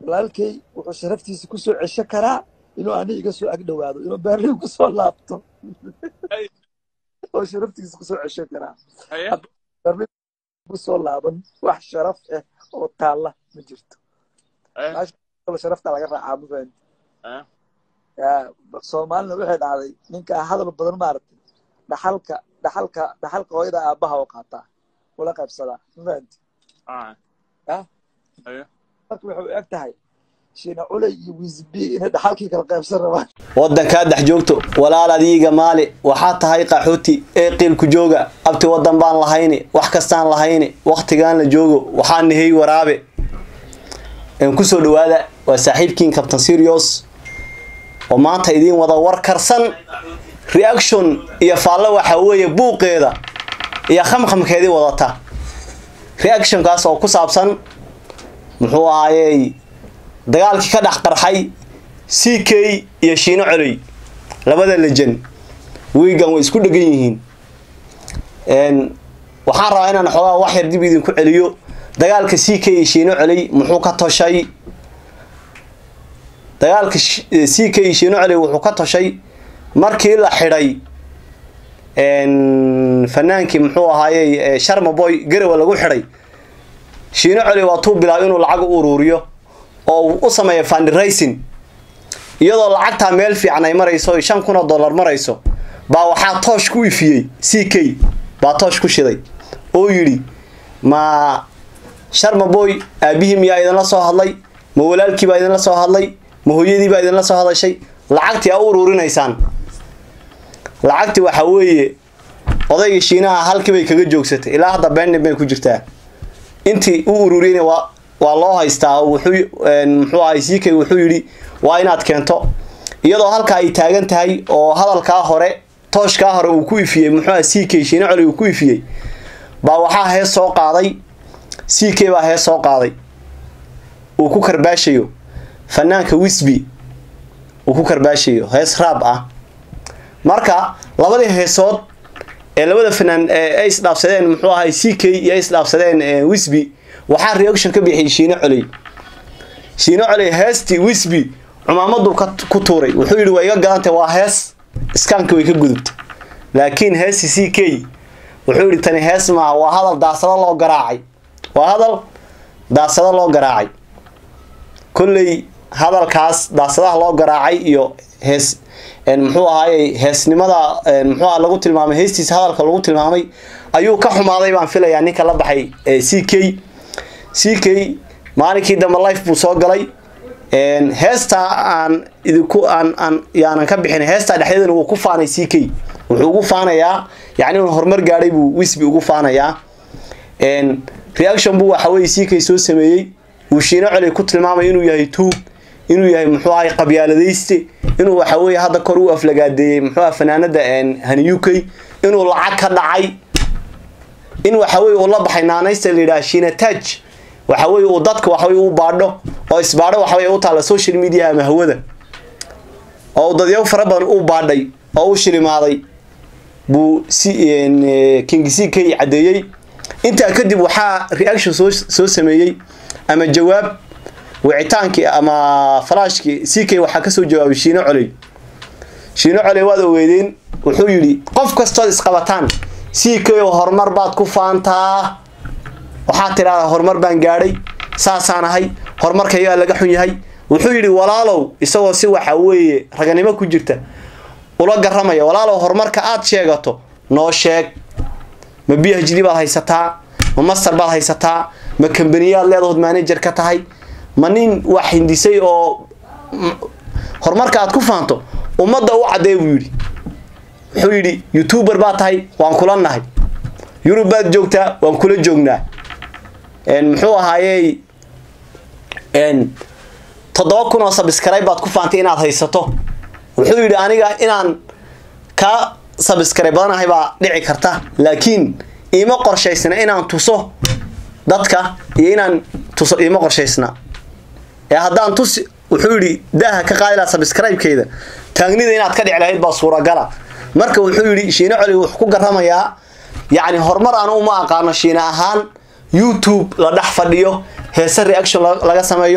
walaalkay wuxuu sharaftiisa kusoo cesho karaa inuu ani iga soo agdhowaado inuu berlin kusoo laabto Ay. oo sharaftiisa kusoo cesho karaa haye berlin kusoo laaban wax sharaf ah oo taalla ma jirto haye sharafta laga raacaa ma fahanti haye yaa soomaalina waxay dhacday ninka hadal badan maaragtay dhaxalka dhaxalka dhaxalka hooyada aabbaha oo qaataa ula qaybsadaa ma fahanti ah Ah. haye marka waxay u eg tahay shiina culey iyo wisbi inay dhaxalkii kala qaybsan rabaan waddankaa dhex joogto walaal adiiga maali waxaa tahay qaxooti ee qiilku jooga abti waddan baan lahayni wax kastaan lahayni wakhtigaan la joogo waxaa nihey waraabe een kusoo dhawaada waa saaxiibkiin captain serios oo maanta idiin wada war karsan reaction iyo faallo waxaa weeye buuqeeda iyo khamkhamkeedii wadata reactionkaas oo ku saabsan muxuu ahaayey dagaalkii ka dhex qarxay c k iyo shiino coley labada lejan wiigan way isku dhegan yihiin Een, waxaan rabaa inaan xoogaa wax yar dib idinku celiyo dagaalka c k iyo shiino coley muxuu ka toshay dagaalka Sh- eh, c k iyo shiino coley wuxuu ka toshay markii la xidhay een, fanaankii muxuu ahaayey eh, sharma boy garowa lagu xidhay shiino coley waa tuu bilaabay inuu lacag u uruuriyo oo uu u sameeyo fundraising iyadoo lacagtaa meel fiican ay marayso ay shan kun oo dollar marayso baa waxaa toosh ku ifiyey c k baa toosh ku shiday oo yidhi ma sharma boy aabihii miyaa idinla soo hadlay ma walaalkii baa idinla soo hadlay ma hooyadii baa idinla soo hadashay lacagtii aa u ururinaysaan lacagtii waxaa weeye odaygii shiinaha halkii bay kaga joogsatay ilaa hadda bendin bay ku jirtaa intii u ururiyeyna waa waa loo haystaa oo wuxuu een, muxuu ahay ck wuxuu yidhi waa inaad keento iyadoo halkaa ay taagan tahay oo hadalkaa hore tooshkaa hore uu ku ifiyey muxuu ahay ck shiina coli uu ku ifiyey baa waxaa hees soo qaaday ck baa hees soo qaaday uu ku karbaashayo fanaanka wisby uu ku karbaashayo hees raab ah marka labadii heesood ee labada fanaan ee ay isdhaafsadeen muxuu ahay ck iyo ay isdhaafsadeen ee, wisby waxaa reaction ka bixiyay shiino coley shiino coley heestii wisby cumaamaduu ka ku tuuray wuxuu yidhi waa iga gadantay waa hees iskaanka way ka gudubtay laakiin heestii c k wuxuu yidhi tani hees maaha waa hadal daasado loo garaacay waa hadal daasado loo garaacay kolley hadalkaas daasadaha loo garaacay iyo hees een, muxuu ahaayey heesnimada een, muxuu aha lagu tilmaamay heestiisa hadalka lagu tilmaamay ayuu ka xumaaday baan filayaa ninka la baxay ee c k c k maalinkii dambe life buu soo galay een, heestaa aan idinku aan aan yaanan ka bixin heestaa dhexdeedana wuu ku faanay c k wuxuu ugu faanayaa yacni inuu horumar gaadhay buu wisby ugu faanayaa een, reaction buu waxa weye c k soo sameeyey uu shiino coli ku tilmaamay inuu yahay tuug inuu yahay muxuu ahay qabyaaladayste inuu waxa weye hadda kor u aflagaadeeyey muxuu aha fanaanada een, hani u k inuu lacag ka dhacay in waxa weye uu la baxay naanaysta la yidhaha shiina taj waxa weye uu dadka waxa weye u baadho oo isbaadho waxa weye u taala social media ama hawada oo uu dadyaabo fara badan u baadhay oo u shilimaaday buu si een, eh, king c k caddeeyey intaa kadib waxaa reaction soo soo sameeyey ama jawaab wicitaankii ama falaashkii c k waxaa kasoo jawaabay shiino coley shiino coley waad ogeydeen wuxuu yidhi qof kastood isqabataan c k oo horumar baad ku faantaa waxaad tidhahdaa horumar baan gaadhay saasaan ahay horumarkaygaa laga xun yahay wuxuu yidhi walaalow isagoo si waxa weeye raganimo ku jirta ula garamaya walaalow horumarka aad sheegato noo sheeg ma b h d baad haysataa ma master baad haysataa ma kambaniyaad leedahood manager ka tahay ma nin wax hindisay oo m- horumarka aad ku faanto ummadda u caddee buu yidhi wuxuu yidhi youtuber baad tahay waan kula nahay yurub baad joogtaa waan kula joognaa een, muxuu ahaayey een, toddoba kun oo sabskribe baad ku faantay inaad haysato wuxuu yidhi aniga inaan ka sabskribe badanahay baa dhici karta laakiin iima qorshaysna inaan tuso dadka iyo inaan tuso iima qorshaysna ee haddaan tusi wuxuu yidhi daaha ka qaadi laha sabscribe-keyda taagnida inaad ka dhici lahayd baa suuragala marka wuxuu yidhi shiine coli wuxuu ku garamayaa yacni horumar anu uma aqaano shiine ahaan youtube la dhex fadhiyo heese reaction la- laga sameeyo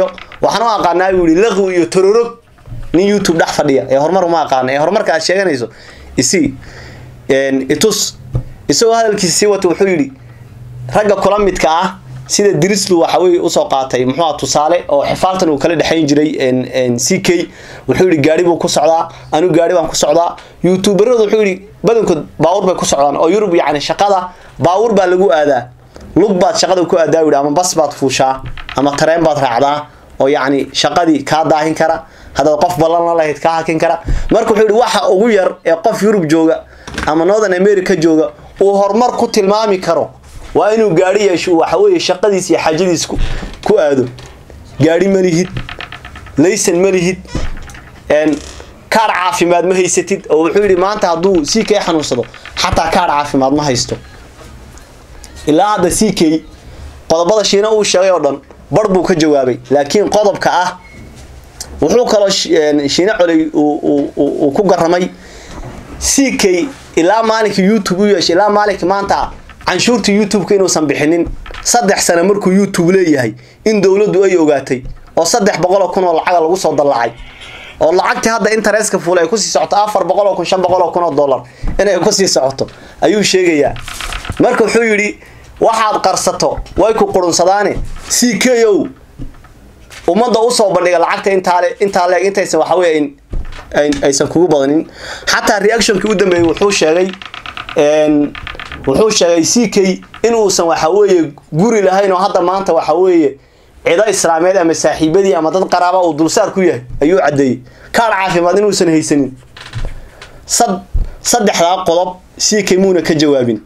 waxaan u aqaanaa buu yihi laqwi iyo tororog nin youtube dhex fadhiya ee horumar uma aqaana ee horumarka aad sheeganayso isi itus isagoo hadalkiisa sii wata wuxuu yidhi ragga kula midka ah sida dirislu waxa weye usoo qaatay muxuu aha tusaale oo xifaaltan uu kala dhexayn jiray c k wuxuu yihi gaari buu ku socdaa anigu gaari baan ku socdaa youtuberadu wuxuu yihi badankood baawur bay ku socdaan oo yurub yacni shaqada baawur baa lagu aadaa lug baad shaqada ku aadaa yidhi ama bas baad fuushaa ama tareen baad raacdaa oo yacni shaqadii kaa daahin kara haddaad qof ballan la lahayd kaa hakin kara marka wuxuu yihi waxa ugu yar ee qof yurub jooga ama northern america jooga uu horumar ku tilmaami karo waa inuu gaari yeesho waxa weeye shaqadiis iyo xaajadiis ku aado gaari ma lihid laysan ma lihid kaar caafimaad ma haysatid oo wuxuu yidhi maanta hadduu c k xanuunsado xataa kaar caafimaad ma haysto ilaa hadda c k qodobada shiina uu sheegay oo dhan bar buu ka jawaabay laakiin qodobka ah wuxuu kaloo shiine coley uu ku garamay c k ilaa maalinka youtube u yeeshay ilaa maalinka maanta canshuurta youtube-ka inuusan bixinin saddex sano markuu youtube leeyahay in dowladdu ay ogaatay oo saddex boqoloo kun oo lacaga lagu soo dallacay oo lacagtii hadda internetka fuul ay kusii socoto afar boqoloo kun shan boqoloo kun oo dollar inay kusii socoto ayuu sheegayaa marka wuxuu yidhi waxaad qarsato way ku qurunsadaane c k o ummadda usoo bandhiga lacagta intaale intaa leeg intaysan waxa weye aysan kugu badanin xataa reactionkii u dambeeyey wuxuu sheegay wuxuu sheegay c k inuusan waxa weeye guri lahayn oo hadda maanta waxa weeye cido islaameed ama saaxiibadii ama dad qaraaba uu dulsaar ku yahay ayuu caddeeyey kaar caafimaad inuusan haysanin sad saddexdaa qodob c k muuna ka jawaabin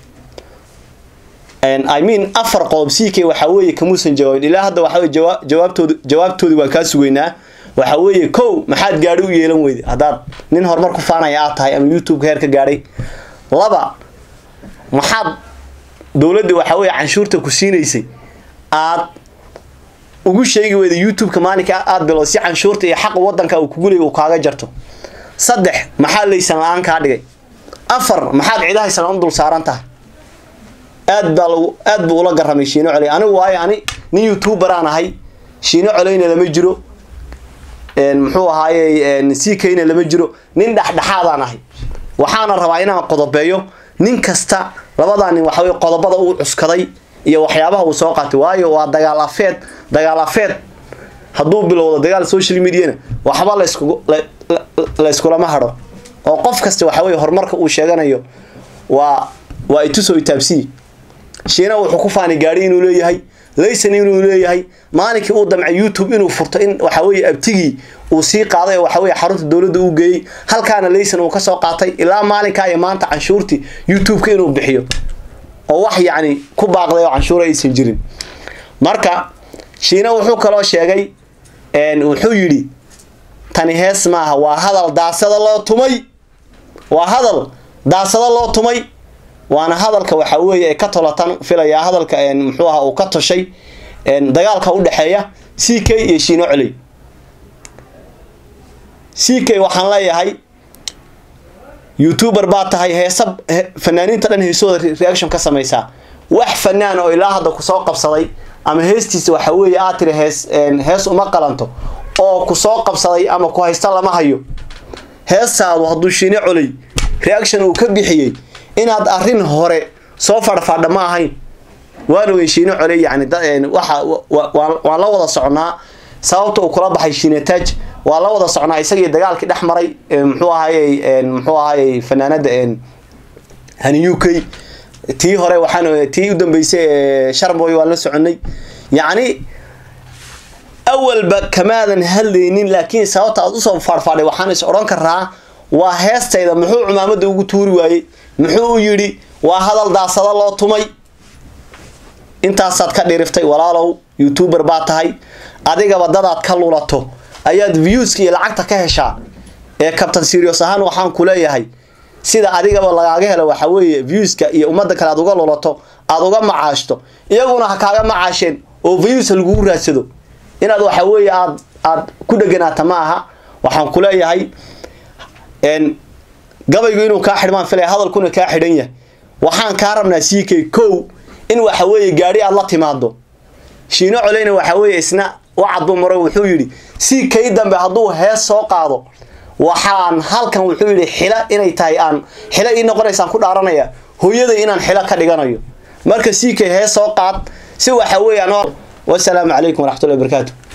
i mean afar qodob c k waxa weeye kamuusan jawaabin ilaa hadda waxa weye jawaa jawaabtoodi jawaabtoodii waan kaa sugaynaa waxa weeye kow maxaad gaadhi u yeelan weyday haddaad nin horumar ku faanaya aad tahay ama youtube-ka heer ka gaadhay laba maxaad dowladda waxa weeye canshuurta ku siinaysay aad ugu sheegi weyda youtube-ka maalinka aada bilo si canshuurta iyo xaqa wadanka uu kugu leey uu kaaga jarto saddex maxaa laysan la-aan kaa dhigay afar maxaad cidahaysan u dul saaran tahay aad baa lagu aad buu ula garamay shiino coley anigu waayo ani nin youtuber aan ahay shiino coleyna lama jiro muxuu ahaaye c kna lama jiro nin dhexdhexaadaan ahay waxaana rabaa inaan qodobeeyo nin kasta labadaa nin waxa weye qodobada uu cuskaday iyo waxyaabaha uu soo qaatay waayo waa dagaal afeed dagaal afeed hadduu bilowdo dagaal social mediana waxba laysku la iskulama hadho oo qof kasta waxa weye horumarka uu sheeganayo waa waa itusoo itaabsiyi shiina wuxuu ku faanay gaari inuu leeyahay laysan inuu leeyahay maalinkii uu damcay youtube inuu furto in waxa weye abtigii uu sii qaaday oo waxa weye xarunta dowladda uu geeyey halkaana laysan uu kasoo qaatay ilaa maalinkaa iyo maanta canshuurtii youtube-ka inuu bixiyo oo wax yacni ku baaqday oo canshuura aysan jirin marka shiina wuxuu kaloo sheegay wuxuu yidhi tani hees maaha waa hadal daasada loo tumay waa hadal daasada loo tumay waana hadalka waxa weeye ka tolatan filayaa hadalka muxuu aha uu ka toshay dagaalka u dhexeeya c k iyo shiino coley c k waxaan leeyahay youtuber baa tahay heesa fanaaniinta dhan heesooda reaction ka samaysaa wax fanaan oo ilaa hadda kusoo qabsaday ama heestiisa waxa weeye aad tiri hees hees uma qalanto oo kusoo qabsaday ama ku haysta lama hayo heestaadu hadduu shiino coley reaction uu ka bixiyey inaad arrin hore soo fadhfadha ma ahayn waan ogeyn shiino coley yani waxa waan la wada socnaa sababta uu kula baxay shiinataaj waa la wada socnaa isagii dagaalkii dhex maray muxuu ahayey muxuu ahayey fanaanada hani u k tii hore waxaan tii u dambeysay sharboy waan la soconay yacni awalba kamaadan hadlaynin laakiin sababta aad usoo faadhfaadhay waxaan is odhan karaa waa heestayda muxuu cumaamada ugu tuuri waayey muxuu u yidhi waa hadal daasada loo tumay intaasaad ka dhiriftay walaalow youtuber baa tahay adigaba dadaad ka lulato ayaad viewska iyo lacagta ka heshaa ee kabtan serios ahaan waxaan ku leeyahay sida adigaba lagaaga helo waxa weeye viewska iyo ummadda kale aad uga lulato aad uga macaashto iyaguna ha kaaga macaasheen oo views lagugu raadsado inaad waxa weeye aad aad ku dheganaata ma aha waxaan ku leeyahay gabaygu inuu kaa xidhmaan filaya hadalkuna kaa xidhan yahay waxaan kaa rabnaa c k kow in waxa weeye gaadhi aad la timaado shiino coleyna waxa weeye isna wacad buu maro wuxuu yidhi si kay dambe hadduu hees soo qaado waxaan halkan wuxuu yidhi xila inay tahay aan xilo ii noqonaysaan ku dhaaranaya hooyaday inaan xilo ka dhiganayo marka si kay hees soo qaad si waxa weeyaan wasalaamu calaykum waraxmatullahi wabarakaatu